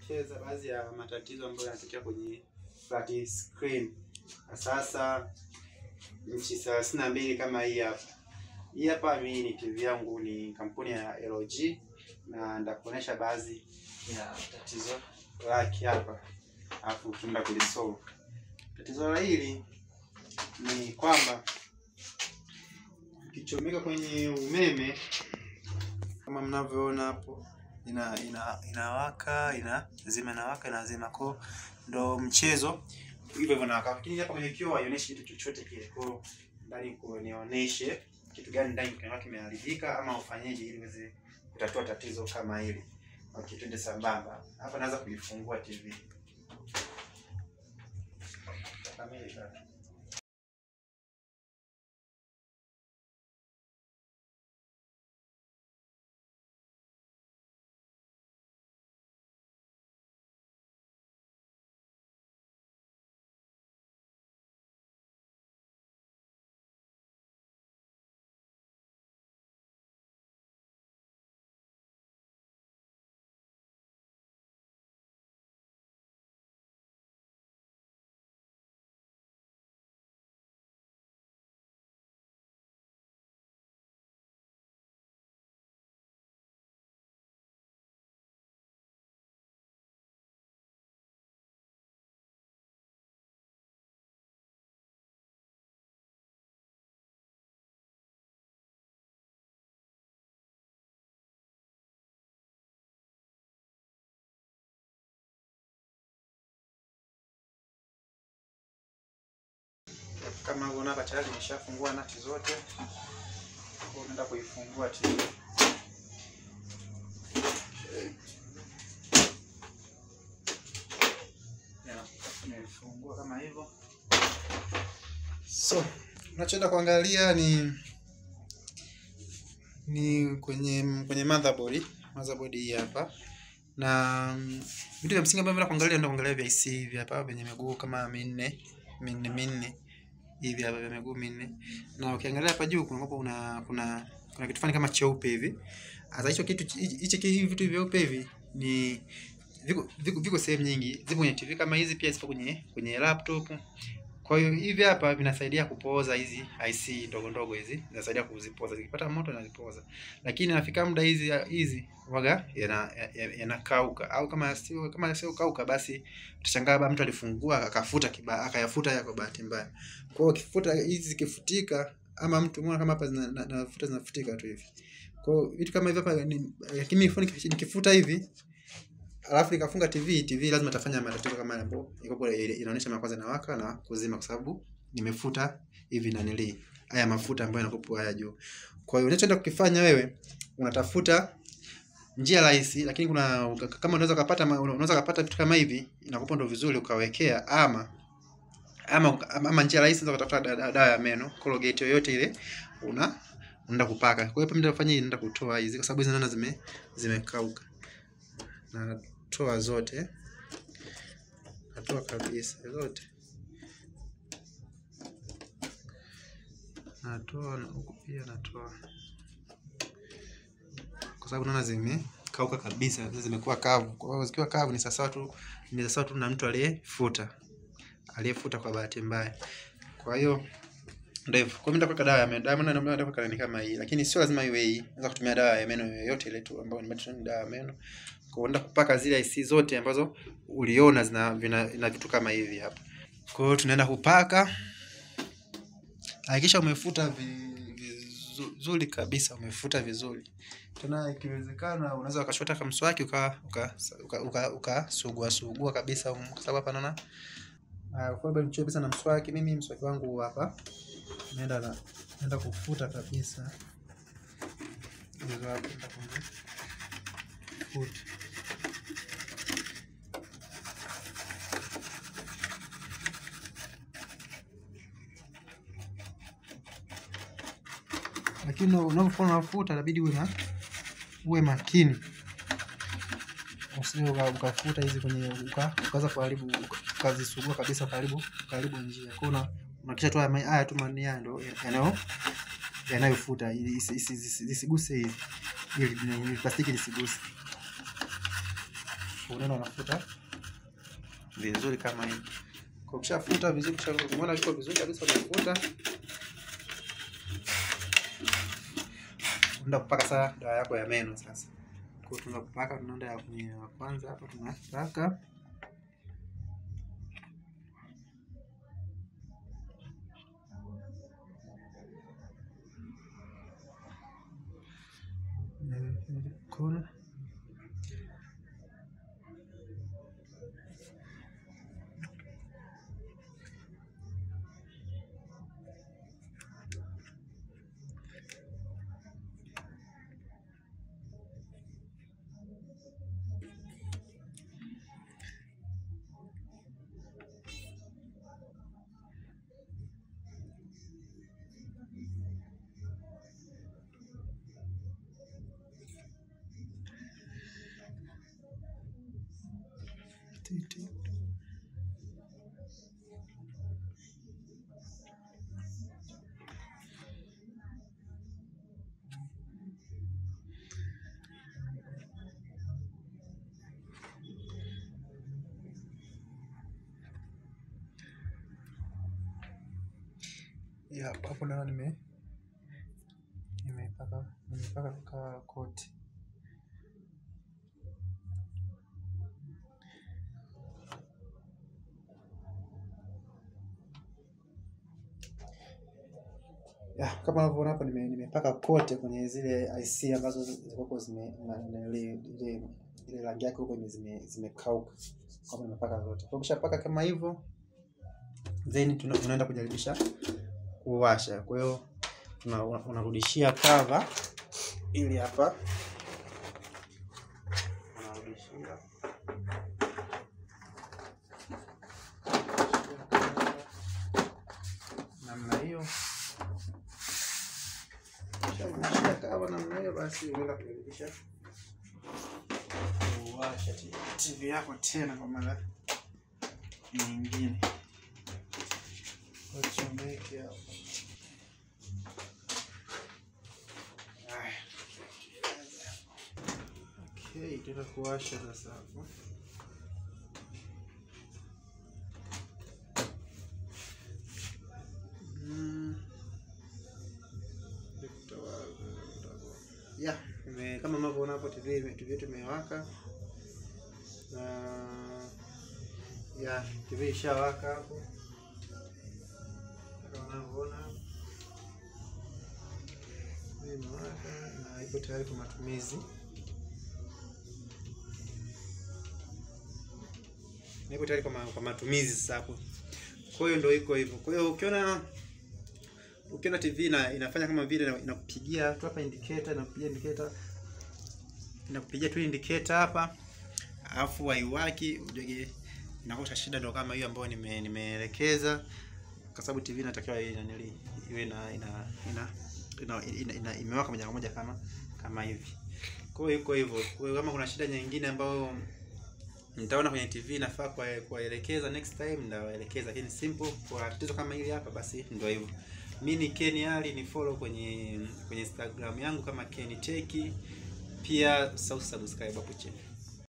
kuelekeza baadhi ya matatizo ambayo yanatokea kwenye flat screen. Sasa nchi thelathini na mbili kama hii hapa. Hii hapa mimi ni TV yangu ni kampuni ya LG na ndakuonesha baadhi ya tatizo lake hapa, alafu tunaenda kulisolve. Tatizo la hili ni kwamba ikichomeka kwenye umeme kama mnavyoona hapo ina ina inawaka ina zima inawaka inazima ko ndo mchezo hivyo hivyo nawaka, lakini hapa kwenye kioo haionyeshi kitu chochote kile. Kwa hiyo ndani kunionyeshe kitu gani ndani kinakuwa kimeharibika ama ufanyeje ili uweze kutatua tatizo kama hili. Okay, twende sambamba. Hapa naanza kuifungua TV. Kamili kaka. Kama unaona hapa tayari nimeshafungua nati zote. Kwa naenda kuifungua TV. Yeah, nimefungua kama hivyo. So, unachoenda kuangalia ni ni kwenye kwenye motherboard, motherboard hii hapa. Na mm, vitu vya msingi ambavyo naenda kuangalia ndio kuangalia vya IC hivi hapa vyenye miguu kama minne, minne minne hivi hapa vya miguu minne. Na ukiangalia hapa juu kuna kuna kuna kuna kitu fulani kama cheupe hivi. Sasa hicho kitu hicho hivi vitu vyeupe hivi ni viko viko, viko sehemu nyingi. Zipo kwenye TV kama hizi pia zipo kwenye kwenye laptop. Kwa hiyo hivi hapa vinasaidia kupooza hizi IC ndogo ndogo hizi. Zinasaidia kuzipoza. Zikipata moto inazipoza. Lakini nafika muda hizi hizi waga yanakauka yana au kama sio kama sio kauka basi utashangaa labda mtu alifungua akafuta kiba akayafuta ya kwa bahati mbaya. Kwa hiyo kifuta hizi zikifutika ama mtu muone kama hapa zinafuta zinafutika tu hivi. Kwa hiyo vitu kama hivi hapa ni lakini nikifuta hivi alafu nikafunga TV, TV lazima itafanya matatizo kama yale ambapo iko inaonyesha mara kwanza inawaka na kuzima kwa sababu nimefuta hivi na nili haya mafuta ambayo yanakuwa haya juu. Kwa hiyo unachoenda kukifanya wewe unatafuta njia rahisi, lakini kuna kama unaweza kupata unaweza kupata vitu kama hivi inakupa ndo vizuri ukawekea ama ama, ama njia rahisi unaweza kutafuta dawa ya meno Colgate yoyote ile una unaenda kupaka. Kwa hiyo mimi nitafanya hii, naenda kutoa hizi kwa sababu hizi naona zime zimekauka. Na toa zote, natoa kabisa zote, natoa na huku pia natoa, kwa sababu naona zimekauka kabisa, zimekuwa kavu. Kwa hiyo zikiwa kavu ni sawa tu ni sawa tu na mtu aliyefuta aliyefuta kwa bahati mbaya. Kwa hiyo ndio hivyo. Kwa hiyo nitaweka dawa ya meno. Dawa ya meno ndio ndio kama hii, lakini sio lazima iwe hii. Unaweza kutumia dawa ya meno yoyote ile tu ambayo ni dawa ya meno. Kwa hiyo kupaka zile IC zote ambazo uliona zina vina, ina vitu kama hivi hapa. Kwa hiyo tunaenda kupaka. Hakikisha umefuta vizuri kabisa, umefuta vizuri. Tena ikiwezekana unaweza ukashota kama mswaki uka uka uka, uka, uka sugua sugua kabisa kwa sababu hapa naona uh, kwa sababu nichoe kabisa na mswaki. Mimi mswaki wangu hapa naenda na naenda kufuta kabisa hizo hapo, naenda kufuta lakini unapokuwa unafuta inabidi uwe na uwe makini, usije ukafuta hizi kwenye ukaanza kuharibu ukazisugua kabisa karibu karibu njia. Kwa hiyo unahakikisha tu haya tu mani haya ndio yanayo yanayofuta ili isiguse hizi ili plastiki lisiguse. unaona unafuta vizuri kama hivi. Kwa ukishafuta vizuri, kisha umeona viko vizuri kabisa, unafuta unaenda kupaka sasa dawa yako ya meno sasa. Kwa hiyo tunaenda kupaka, tunaenda ya kwenye ya kwanza hapa tunapaka kona titi. Ya, hapo naona nime nimepaka nimepaka ka koti. Ya, kama unavyoona hapa nime, nimepaka kote kwenye zile IC ambazo zilikuwa zime na, na ile ile ile rangi yake huko zime zimekauka. Kama nimepaka zote. Kwa ukishapaka kama hivyo then tuna, unaenda kujaribisha kuwasha. Kwa hiyo tuna unarudishia cover ili hapa unarudishia namna hiyo Ukisharudishia cover namna hiyo, basi unaenda kujaribisha kuwasha TV yako tena kwa mara nyingine. Wachomeke hapa. Haya. Okay, tutaenda kuwasha sasa hapo. Mm. Ya, ime- kama mnavyoona hapo TV ime- TV yetu imewaka na ya TV ishawaka hapo kama unavyoona TV imewaka na ipo tayari kwa matumizi. Na ipo tayari kwa, ma, kwa matumizi sasa hapo. Kwa hiyo ndio iko hivyo. Kwa hiyo ukiona ukiona TV ina, inafanya kama vile ina- inakupigia tu hapa indicator, inakupigia indicator, inakupigia tu indicator hapa, alafu haiwaki, ujue inakuta shida ndio kama hiyo ambayo nime nimeelekeza, kwa sababu TV inatakiwa iwe inanili iwe ina ina ina, ina, ina, ina imewaka moja kwa moja kama kama hivi. Kwa hiyo iko hivyo. Kwa hiyo kama kuna shida nyingine ambayo nitaona kwenye TV inafaa kwa kuwaelekeza next time ndawaelekeza, lakini simple kwa tatizo kama hili hapa, basi ndio hivyo. Mi ni Ken Ali, ni follow kwenye kwenye Instagram yangu kama Ken Tech, pia usisahau subscribe hapo chini.